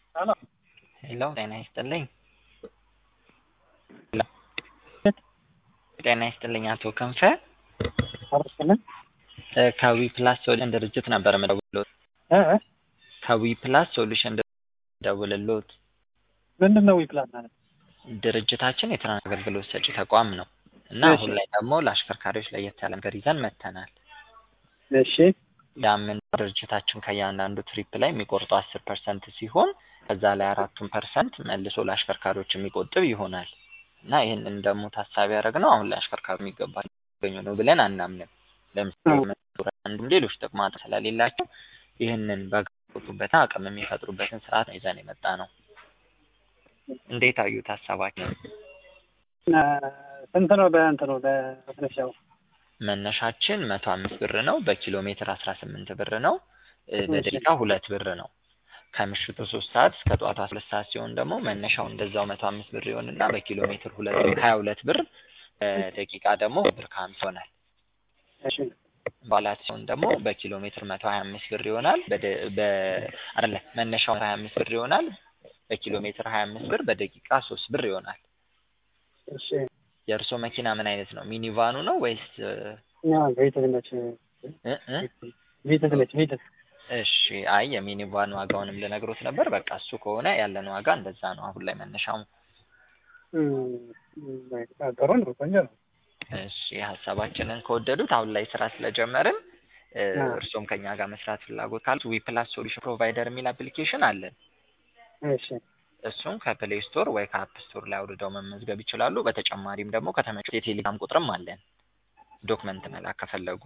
ሄሎ ሄሎ ጤና ይስጥልኝ። ጤና ይስጥልኝ አቶ ክንፈ አርስልን እ ከዊ ፕላስ ሶሉሽን ድርጅት ነበር የምደውልልዎት። ከዊ ፕላስ ሶሉሽን ደውልልዎት። ምንድን ነው ዊፕላስ ማለት? ድርጅታችን የትራንስ አገልግሎት ሰጪ ተቋም ነው እና እሺ። አሁን ላይ ደግሞ ለአሽከርካሪዎች ለየት ያለ ነገር ይዘን መጥተናል። እሺ ያምን ድርጅታችን ከእያንዳንዱ ትሪፕ ላይ የሚቆርጠው አስር ፐርሰንት ሲሆን ከዛ ላይ አራቱን ፐርሰንት መልሶ ለአሽከርካሪዎች የሚቆጥብ ይሆናል እና ይህንን ደግሞ ታሳቢ ያደረግነው አሁን ላይ አሽከርካሪ የሚገባ ያገኙ ነው ብለን አናምንም። ለምሳሌ አዎ። መኖሪያ አንዱም ሌሎች ጥቅማ ስለሌላቸው ይህንን በገቡበትን አቅም የሚፈጥሩበትን ስርዓት ነው ይዘን የመጣ ነው። እንዴት አዩት ሀሳባችን? እ፣ ስንት ነው በእንትኑ በመነሻው? መነሻችን መቶ አምስት ብር ነው። በኪሎ ሜትር አስራ ስምንት ብር ነው። እ፣ እሺ። በደቂቃ ሁለት ብር ነው። ከምሽቱ ሶስት ሰዓት እስከ ጠዋቱ አስራ ሁለት ሰዓት ሲሆን ደግሞ መነሻው እንደዛው መቶ አምስት ብር ይሆንና በኪሎ ሜትር ሁለት ሀያ ሁለት ብር በደቂቃ ደግሞ ብር ከሀምሳ ይሆናል። እሺ በዓላት ሲሆን ደግሞ በኪሎ ሜትር መቶ ሀያ አምስት ብር ይሆናል። በደ በ አይደለ መነሻው ሀያ አምስት ብር ይሆናል። በኪሎ ሜትር ሀያ አምስት ብር በደቂቃ ሶስት ብር ይሆናል። እሺ የእርስዎ መኪና ምን አይነት ነው? ሚኒቫኑ ነው ወይስ እ ያ ቤትህ ነች እ እ? ቤትህ ነች ቤትህ እሺ አይ የሚኒቫን ዋጋውንም ልነግሮት ነበር። በቃ እሱ ከሆነ ያለን ዋጋ እንደዛ ነው። አሁን ላይ መነሻው እም፣ በቃ ጥሩ ነው ቆንጆ ነው። እሺ ሀሳባችንን ከወደዱት አሁን ላይ ስራ ስለጀመርን እ፣ አዎ። እርስዎም ከኛ ጋር መስራት ፍላጎት ካሉት ዊ ፕላስ ሶሉሽን ፕሮቫይደር የሚል አፕሊኬሽን አለን። እሺ እሱን ከፕሌይ ስቶር ወይ ከአፕ ስቶር ላይ አውርደው መመዝገብ ይችላሉ። በተጨማሪም ደግሞ ከተመቸው የቴሌግራም ቁጥርም አለን። ዶክመንት መላክ ከፈለጉ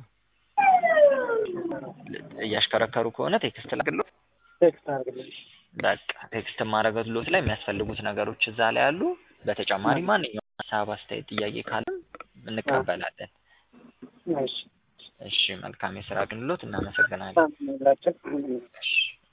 ል- እያሽከረከሩ ከሆነ ቴክስት ላግሎት። ቴክስት አድርግልኝ። በቃ ቴክስት ማድረግሎት ላይ የሚያስፈልጉት ነገሮች እዛ ላይ አሉ። በተጨማሪ ማንኛውም ሀሳብ፣ አስተያየት፣ ጥያቄ ካለም እንቀበላለን። እሺ እሺ መልካም የስራ ግንሎት። እናመሰግናለን። ሁላችን እሺ